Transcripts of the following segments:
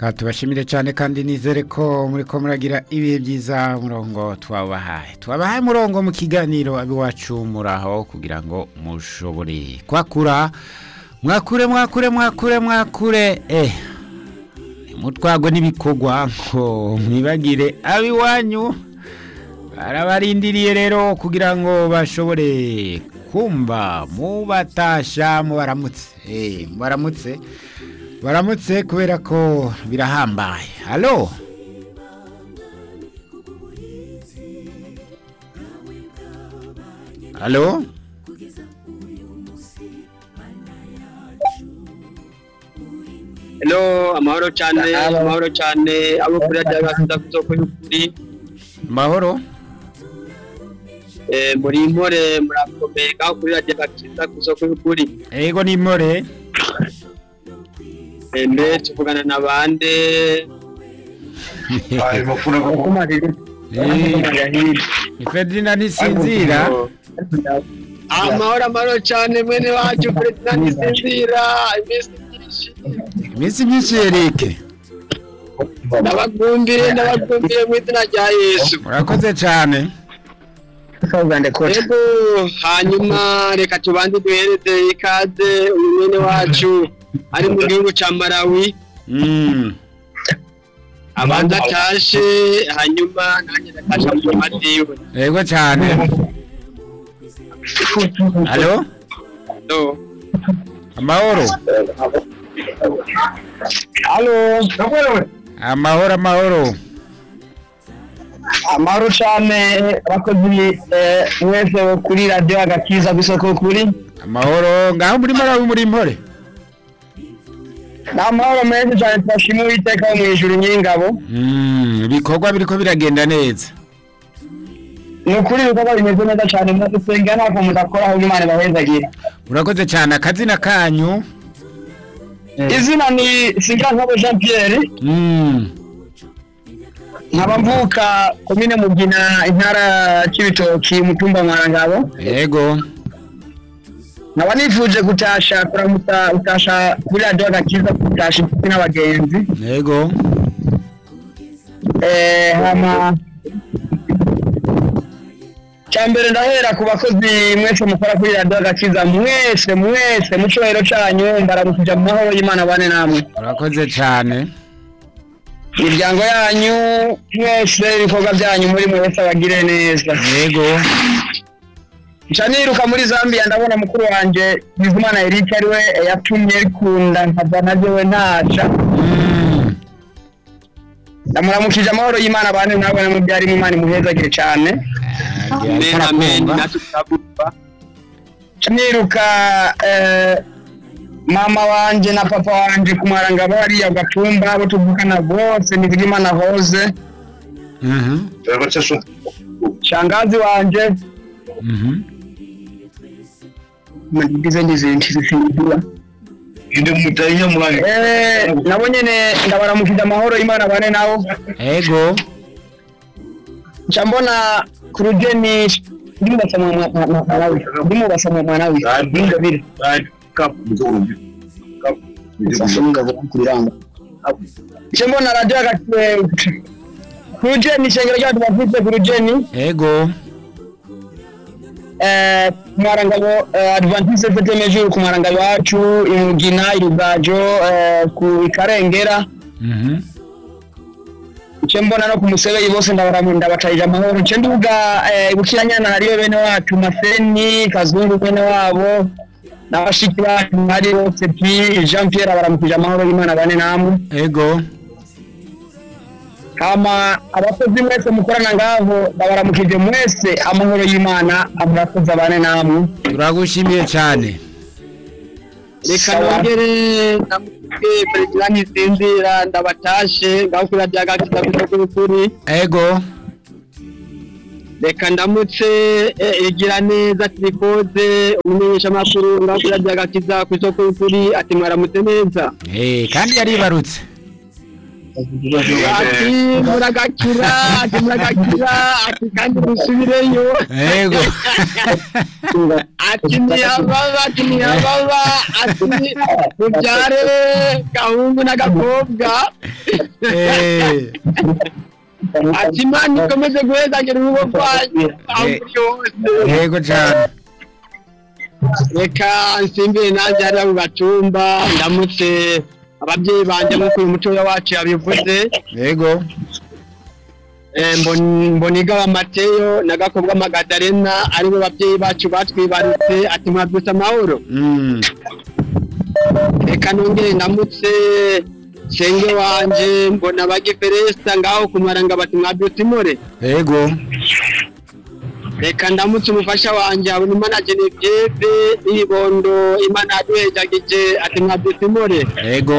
Ka tubashimire cyane kandi nizere ko muri ko muragira ibihe byiza murongo twabahaye twabahaye murongo mu kiganiro abiwacu muraho kugira ngo mushobore kwakura mwakure mwakure mwakure mwakure eh mutwagwe n'ibikorwa ngo mwibagire abiwanyu barabarindiriye rero kugira ngo bashobore kumva mubatasha mubaramutse eh mubaramutse baramutse kubera ko birahambaye halo halo Hello, amahoro cyane, amahoro cyane, abo kuri radiyo gakiza ku isoko y'ukuri, mahoro eh, muri impore murakomeye ngaho kuri radiyo gakiza ku isoko y'ukuri. ego ni more Eh, mbe tuvugana na bande, ni ferdinand ntisinzira amahoro amahoro cyane mwene wacu Ferdinand Nisinzira, iminsi myinshi. iminsi myinshi yereke Ndabakumbuye, ndabakumbuye mu izina rya Yesu. murakoze cyane Yego, hanyuma reka tubanze duhereze ikaze uyu mwene wacu ari mu gihugu ca Malawi. Mm. abanza atashe hanyuma nanjye ndatasha mu nyuma ziwe ego cyane halo no amahoro amahoro amahoro amahoro cyane abakozi eh, mwese bo kuri radiyo agakiza kw'isoko kuri amahoro ngaho muri marawi muri mpore ni amahoro menshi cyane turashima uwiteka wo mu ijuru nyir'ingabo Mm, ibikorwa biriko biragenda neza ni ukuri ibikorwa bimeze neza cyane mwadusenga ntako mudakora aho imana ibahezagira urakoze cyane akazina kanyu izina ni singankabo jean pierre Mm, nkaba mvuka komine mugina intara cy'ibitoki umutumba mwarangabo ego nkaba nifuje gutasha kuramutsa gutasha kuri radiyo agakiza gutasha inshuti n'abagenzi ego Eh, hama cyambere ndahera ku bakozi mwese mukora kuri radiyo agakiza mwese mwese mu cyubahiro cyanyu mbaramukija mu mahoro y'imana bane namwe urakoze cyane imiryango yanyu mwese ibikorwa byanyu muri mwese abagire neza ego nca niruka muri zambia ndabona mukuru wanje bizimana eric ariwe yatumye rikunda nkava nabyo we ntaca Mm, ndamuramukije amahoro y'imana bane nawe namubyarimo imana imuhezagire cyane agiye ariko amen amen arakumva. natwe turabumva niruka eh, mama wanje na papa wanje kumwarangabo hariya gatumba abo tuvukana bose nizigimana hoze Mhm, shangazi wanje mhm. ndize n'izindi zifindura eh, nabo nyene ndabaramukije amahoro y'imana bane nabo ego nca mbona ku rugeni ndimubasa mwanawe ndimubasa mwanawe ndingabire nca mbona radiyo hagati ku rugeni ishengero ryacu bafite ku rugeni ego eh, kumwarangabo eh, adventiste fete mejuru kumwarangabo wacu imugina irugajo eh, ku ikarengera Mhm. nce mbona no ku musebeyi bose ndabaramu ndabacarije amahoro nce nduga eh, bukiranyana hariyo bene wacu maseni kazungu bene wabo n'abashiki bacu hari bose pi jean pierre abaramukije amahoro y'imana bane namwe ego hama abakozi mwese mukorana ngaho ndabaramukije mwese amahoro y'imana amurakoze abane namwe turagushimiye cyane reka Sawa. nongere namuke Ferdinand Nisinzira ndabatashe ngaho kuri radiyo gakiza ku isoko y'ukuri ego reka ndamutse eh, igira neza tirikoze umumenyeshamakuru ngaho kuri radiyo gakiza ku isoko y'ukuri ati mwaramutse neza Eh, kandi yaribarutse ati muragakira ati muragakira ati kandi musubireyo yego ati ntiyababa ati ntiyababa ati mubyare gahungu n'agakobwa Eh, ati imana ikomeze guhezagira urugo rwanyu aho Eh. muri hose yego cyane reka nsimbire nanjye hariya mu gacumba ndamutse ababyeyi banjye nk'uko uyu mutoya wacu yabivuze yego Eh, mbon- mboniga Mateyo na gakobwa magadarena aribo babyeyi bacu batwibarutse ati mwabyutse amahoro Mm, reka nongere ndamutse senge wanje mbona bagiferesta ngaho kumaranga bati mwabyutse imore yego reka ndamutse umufasha wanje habona imana Genevieve n'ibondo imana yaduhejagije ati mwabyutse imore yego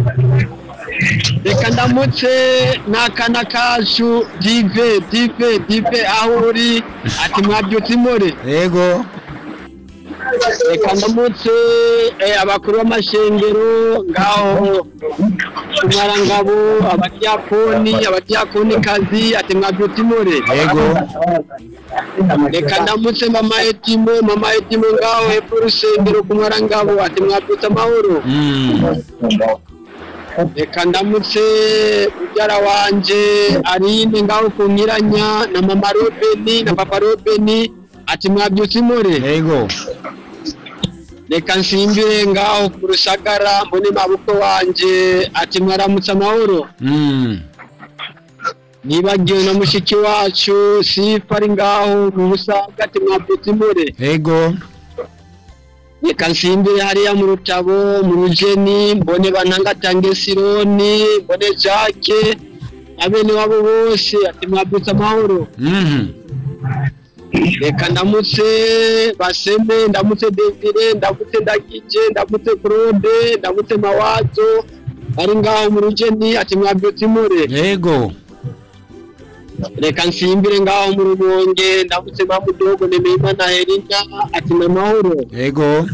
reka ndamutse n'akana kacu dive dive dive aho uri ati mwabyutse imore yego reka ndamutse eh, abakuru b'amashengero ngaho kumwarangabo abadiyakoni abadiyakonikazi ati mwabyutse imore yego reka ndamutse mama etimo mama etimo ngaho hepfo urusengero kumwarangabo ati mwabyutse amahoro Mm, reka ndamutse mubyara wanje arine ngaho ku nkiranya na mama robeni na papa robeni ati mwabyutse imore yego reka nsimbire ngaho ku rusagara mbone mabukwe wanje ati mwaramutse amahoro Mm, nibagiwe na mushiki wacu sifa ari ngaho mu busaga ati mwabyutse imure yego reka nsimbire hariya mu rutabo mu rugeni mbone bantangatange sironi mbone jake na bene wabo bose ati mwabyutse amahoro Mhm, reka ndamutse baseme ndamutse desire ndamutse ndagije ndamutse claude ndamutse mawazo bari ngaho mu rugeni ati mwabyutse imure yego reka nsimbire ngaho mu rubonge ndamutse mamudogo nemeyimana herina ati namahoro yego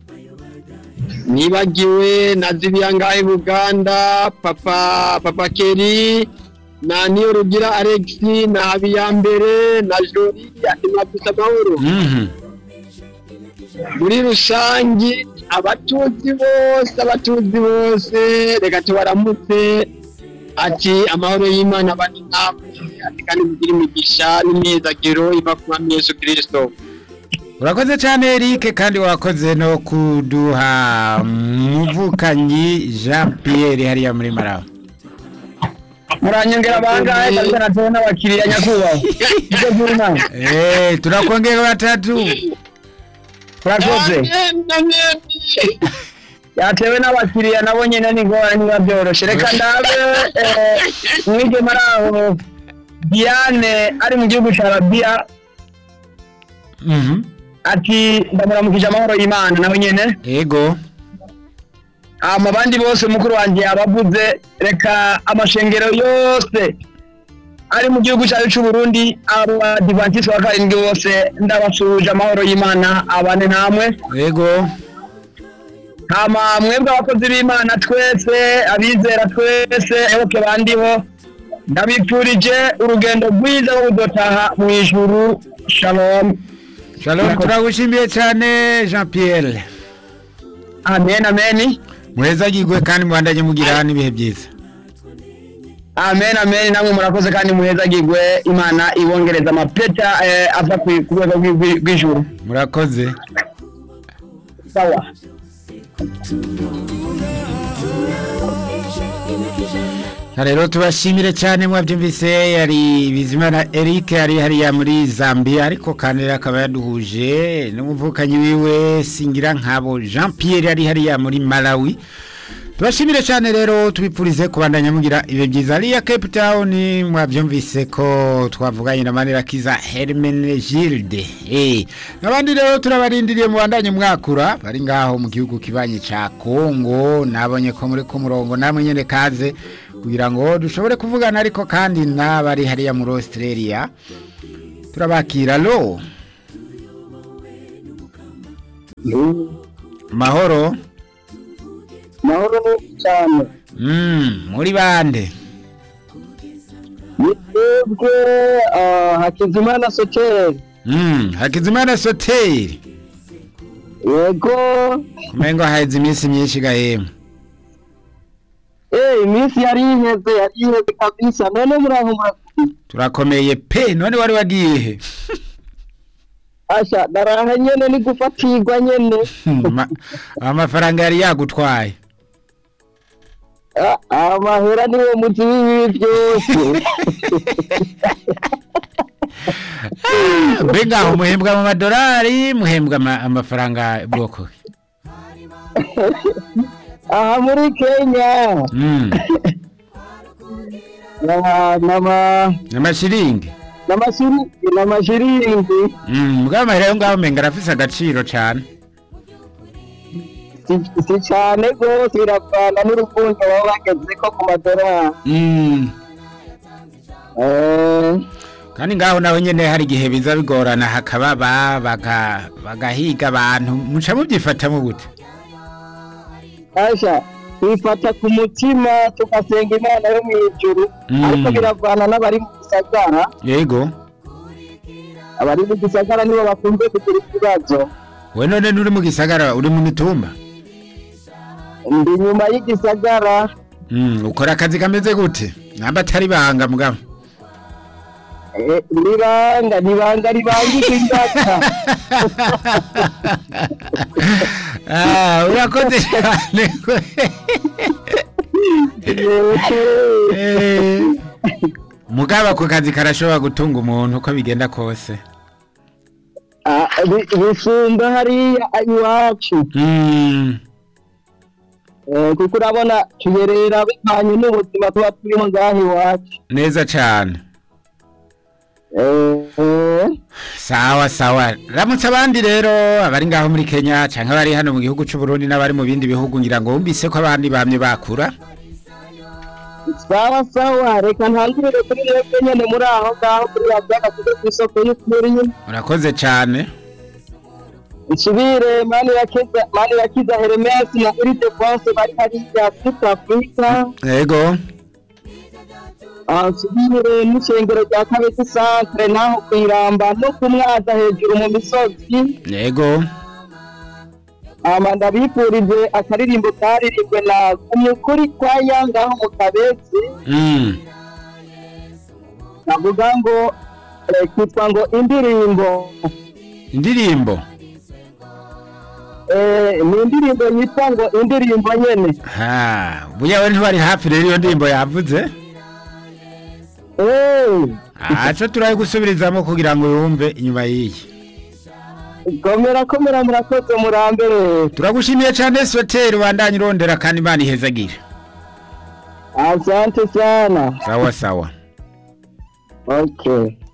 nibagiwe na zibiya ngaho i buganda papa papa keri na niyo rugira alex na habiyambere na jori ati mwabyutse amahoro Mhm, muri rusange abatuzi bose abatuzi bose reka tubaramutse ati amahoro y'imana abane namwe ati kandi mugire imigisha n'imyizagiro iva ku mwami yesu kirisito urakoze cyane Eric kandi wakoze no kuduha muvukanyi Jean Pierre hariya muri Malawi muranyongera bangahe kabisa natewe n'abakiriya nyakubahwa ibyo by'inama Eh, turakongera batatu murakoze yatewe n'abakiriya nabo nyine ni ngorane niba byoroshye reka ndabe eh, umwigeme ari aho diane ari mu gihugu cya rabiya Mhm, ati ndamuramukije amahoro y'imana nawe nyine yego hama abandi bose mukuru wanjye yabavuze reka amashengero yose ari mu gihugu cyacu cy'u Burundi abo badivantisi wa karindwi bose ndabasuhuje amahoro y'imana abane namwe yego hama mwebwe abakozi b'imana twese abizera twese ebuke bandiho ndabipfurije urugendo rwiza rwo kudotaha mu ijuru shalom Shalom turagushimiye cyane Jean Pierre amen amen muheza gigwe kandi muhandanye mugira n'ibihe byiza amen amen namwe murakoze kandi muhezagirwe imana ibongereza amapeta eh, ava ku ku rwego rw'i- rw'ijuru murakoze sawa Na rero tubashimire cyane mwabyumvise yari Bizimana Eric ari hariya muri Zambia ariko kandi rero akaba yaduhuje n'umuvukanyi wiwe Singira nkabo Jean Pierre ari hariya muri Malawi tubashimire cyane rero tubipfurize kubandanya mugira ibe byiza hariya Cape Town mwabyumvise ko twavuganye na Manirakiza Hermenegilde eh nabandi rero turabarindiriye mu bandanye mwakura bari ngaho mu gihugu kibanye ca Kongo nabonye ko muri ku murongo namwe nyene kaze kugira ngo dushobore kuvugana ariko kandi n'abari hariya muri Australia turabakira lo mahoro mahoro cyane mm, muri bande ni twebwe ah, hakizimana soteri Mm, hakizimana soteri yego umengo haheze iminsi myinshi gahema eh iminsi yari iheze yari iheze kabisa none muraho murakomeye turakomeye pe none wari wagiye he asha naraha nyene ni gufatirwa nyene Ma- amafaranga yari yagutwaye Ah, amahera niwo muzi w'ibibi byose mbe ngaho muhembwa mu madolari muhembwa ama- amafaranga bwoko ki? aha muri kenya Mm, na- nama amashiringi n'amashiri- n'amashiringi Mm, mbwa amahera yo ngaho umenga arafise agaciro cane si- si cane rwose biravana n'urukundo baba bagezeko ku madorari Mm, Eh, kandi ngaho naho nyene hari igihe biza bigorana hakaba ba baga- bagahiga abantu muca mubyifatamo gute asha twifata ku mutima tugasenga imana yo mw'ijuru Mm. ariko biravana n'abari mu gisagara yego abari mu gisagara nibo bakunze kugira ikibazo we none nturi mu gisagara uri mu mitumba ndi nyuma y'igisagara Mm, ukora akazi kameze gute namba atari banga mugabo eh, nibanga nibanga ribangika ingata Ah, urakoze cyane Eh, mugabo ako kazi karashobora gutunga umuntu uko bigenda kose Ah, bi- bisumba hariya iwacu Mm, Eh, kuko urabona tuyerera bivanye n'ubuzima tuba turimo ngaha iwacu neza cyane Eh, eh, sawa sawa ramutse abandi rero abari ngaho muri kenya cyangwa abari hano mu gihugu cy'u Burundi n'abari mu bindi bihugu ngira ngo wumvise ko abandi bamye bakura sawa sawa reka ntangirire kuri mwebwe nyene muri aho ngaho kuri radiyo agasize ku isoko y'ukuri urakoze cyane nsubire mani yakiza mani yakiza heremesi na iride bonse bari hariya south africa yego Ah, nsubire n'ishengero rya kabezi centre naho kwiramba no kumwaza hejuru mu misozi yego ama ndabifurije akaririmbo karirimbwe na umukuri kwa yangaho mu kabezi Mm, navuga ngo eh, kitwa ngo indirimbo indirimbo Eh, ni indirimbo yitwa ngo indirimbo nyene ha buya we ntibari hafi rero iyo ndirimbo yavuze Eh, aco turaye gusubirizamo kugira ngo yumve inyuma y'iyi komera komera murakoze murambere turagushimiye cyane soteri ubandanye urondera kandi imana ihezagire asante sana sawa sawa okay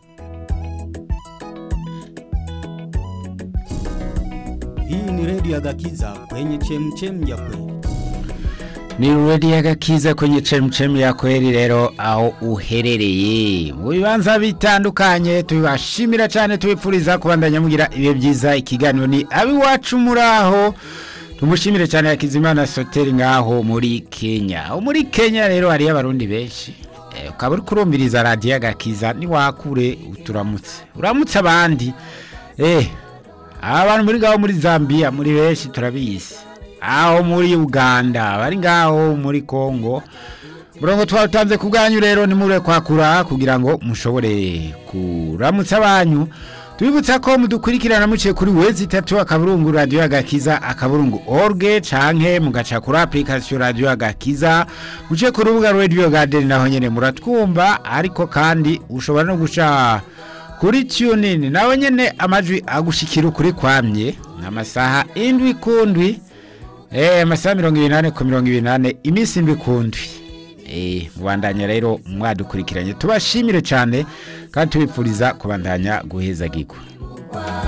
Hii ni redio ya Gakiza kwenye chemchem ya kweli. ni redi y'agakiza kwenye cemucemu ya kweri rero aho uherereye mu bibanza bitandukanye tubibashimira cyane tubipfuriza kubandanya mugira ibihe byiza ikiganiro ni abiwacu muri aho tumushimire cyane yakizimana soteri ngaho muri kenya aho muri kenya rero hariyo abarundi benshi Eh, ukaba uri kurumviriza radiyo agakiza niwakure uturamutse uramutse abandi eh abantu muri ngaho muri zambia muri benshi turabizi aho muri uganda bari ngaho muri congo murongo twawutanze ku bwanyu rero nimure kwakura kugira ngo mushobore kuramutsa abanyu tubibutsa ko mudukurikirana muciye kuri wezi itatu akaburungu radiyo agakiza akaburungu orge canke mugaca kuri application radiyo agakiza muciye ku rubuga radio garden naho nyene muratwumva ariko kandi ushobora no guca kuri tunin nawe nyene amajwi agushikira ukuri kwamye amasaha indwi kundwi eh amasaha mirongo ibiri nane ku mirongo ibiri nane iminsi indwi kundwi eh mubandanya rero mwadukurikiranye tubashimire cyane kandi tubipfuriza kubandanya guhezagirwa